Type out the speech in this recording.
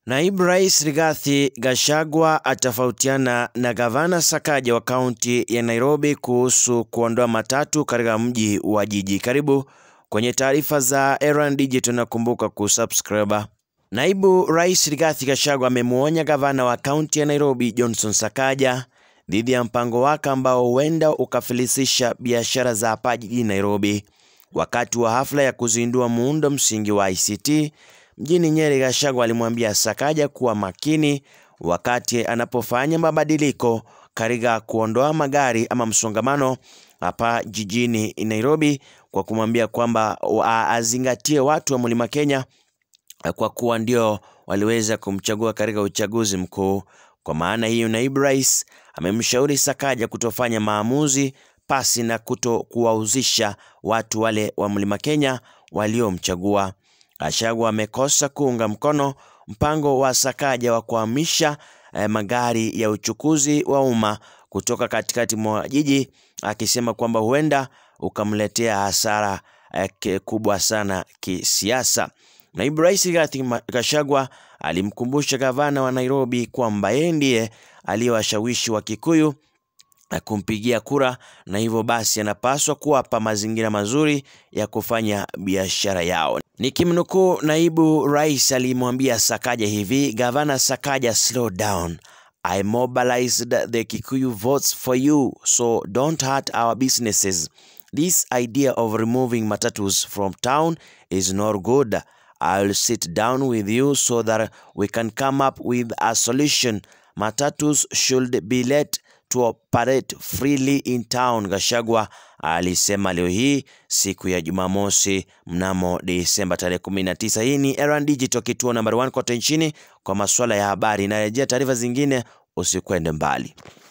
Naibu Rais Rigathi Gachagua atafautiana na Gavana Sakaja wa kaunti ya Nairobi kuhusu kuondoa matatu katika mji wa jiji. Karibu kwenye taarifa za Erand Digital na kumbuka kusubscribe. Naibu Rais Rigathi Gachagua amemwonya gavana wa kaunti ya Nairobi Johnson Sakaja dhidi ya mpango wake ambao huenda ukafilisisha biashara za hapa jijini Nairobi. Wakati wa hafla ya kuzindua muundo msingi wa ICT mjini Nyeri, Gachagua alimwambia Sakaja kuwa makini wakati anapofanya mabadiliko katika kuondoa magari ama msongamano hapa jijini Nairobi, kwa kumwambia kwamba azingatie watu wa Mlima Kenya kwa kuwa ndio waliweza kumchagua katika uchaguzi mkuu. Kwa maana hiyo, naibu rais amemshauri Sakaja kutofanya maamuzi pasi na kuto kuwahusisha watu wale wa Mlima Kenya waliomchagua. Gachagua amekosa kuunga mkono mpango wa Sakaja wa kuhamisha eh, magari ya uchukuzi wa umma kutoka katikati mwa jiji, akisema kwamba huenda ukamletea hasara eh, kubwa sana kisiasa. Naibu Rais Rigathi Gachagua alimkumbusha gavana wa Nairobi kwamba yeye ndiye aliyewashawishi wa Kikuyu kumpigia kura na hivyo basi anapaswa kuwapa mazingira mazuri ya kufanya biashara yao. Nikimnukuu, naibu rais alimwambia Sakaja hivi: Gavana Sakaja, slow down. I mobilized the Kikuyu votes for you so don't hurt our businesses. This idea of removing matatus from town is not good. I'll sit down with you so that we can come up with a solution. Matatus should be let to operate freely in town, Gachagua alisema leo hii siku ya Jumamosi mnamo Desemba tarehe 19. Hii ni Erand Digital, kituo nambari 1 kote nchini kwa masuala ya habari. Inarejea taarifa zingine, usikwende mbali.